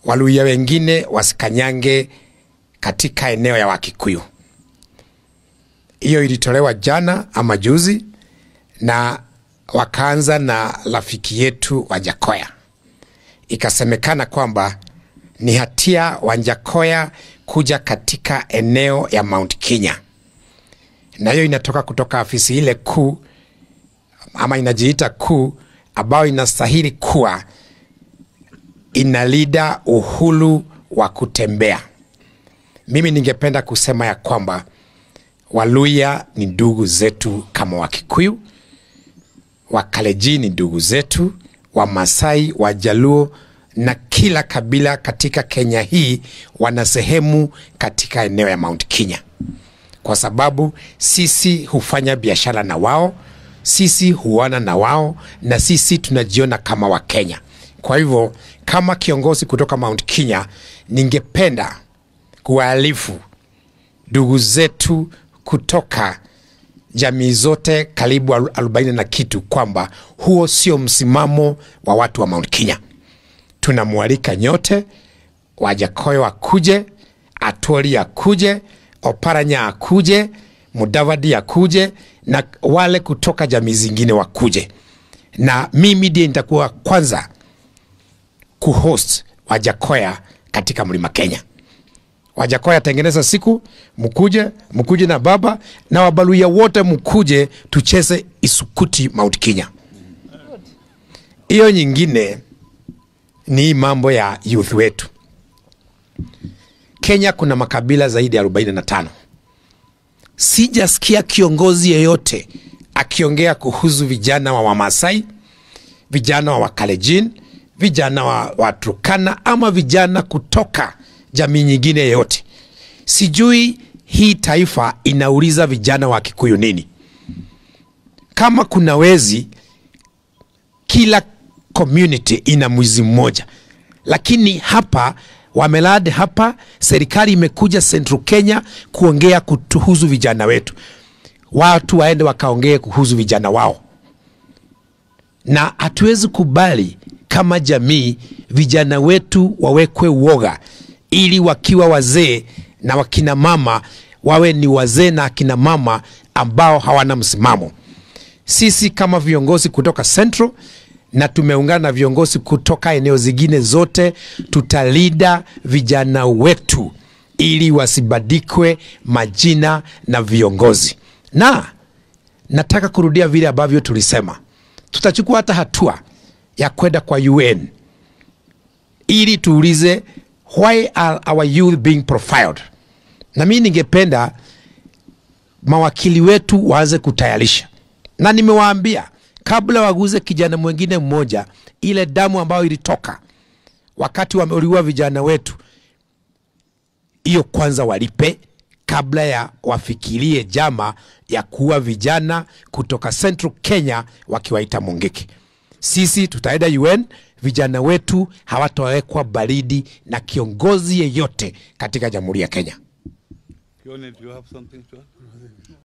Waluya wengine wasikanyange katika eneo ya Wakikuyu. Hiyo ilitolewa jana ama juzi, na wakaanza na rafiki yetu Wajakoya. Ikasemekana kwamba ni hatia Wanjakoya kuja katika eneo ya Mount Kenya, na hiyo inatoka kutoka afisi ile kuu ama inajiita kuu ambayo inastahili kuwa inalida uhuru wa kutembea. Mimi ningependa kusema ya kwamba Waluya ni ndugu zetu kama Wakikuyu, Wakaleji ni ndugu zetu, Wamasai, Wajaluo na kila kabila katika Kenya hii wana sehemu katika eneo ya Mount Kenya, kwa sababu sisi hufanya biashara na wao, sisi huona na wao, na sisi tunajiona kama Wakenya. Kwa hivyo kama kiongozi kutoka Mount Kenya, ningependa kuwaalifu ndugu zetu kutoka jamii zote karibu arobaini na kitu kwamba huo sio msimamo wa watu wa Mount Kenya. Tunamwalika nyote, Wajakoyo akuje, Atwoli akuje, Oparanya akuje, Mudavadi akuje na wale kutoka jamii zingine wakuje, na mimi ndiye nitakuwa kwanza kuhost Wajakoya katika mlima Kenya. Wajakoya tengeneza siku, mkuje mkuje na baba na Wabaluya wote mkuje, tucheze isukuti Mount Kenya. Hiyo nyingine ni mambo ya youth wetu. Kenya kuna makabila zaidi ya 45. Sijasikia kiongozi yeyote akiongea kuhusu vijana wa Wamasai, vijana wa Wakalejin, vijana wa, wa Turkana ama vijana kutoka jamii nyingine yeyote. Sijui hii taifa inauliza vijana wa Kikuyu nini? Kama kuna wezi, kila community ina mwizi mmoja, lakini hapa wamelad hapa, serikali imekuja Central Kenya kuongea kuhusu vijana wetu. Watu waende wakaongee kuhusu vijana wao, na hatuwezi kubali kama jamii vijana wetu wawekwe uoga ili wakiwa wazee na wakina mama wawe ni wazee na akina mama ambao hawana msimamo. Sisi kama viongozi kutoka Central na tumeungana na viongozi kutoka eneo zingine zote, tutalida vijana wetu ili wasibadikwe majina na viongozi, na nataka kurudia vile ambavyo tulisema, tutachukua hata hatua ya kwenda kwa UN ili tuulize why are our youth being profiled. Na mimi ningependa mawakili wetu waanze kutayarisha, na nimewaambia kabla waguze kijana mwingine mmoja, ile damu ambayo ilitoka wakati wameuliwa vijana wetu, hiyo kwanza walipe kabla ya wafikirie jama ya kuua vijana kutoka Central Kenya wakiwaita Mungiki. Sisi tutaenda UN, vijana wetu hawatawekwa baridi na kiongozi yeyote katika Jamhuri ya Kenya. Kione, do you have something to add?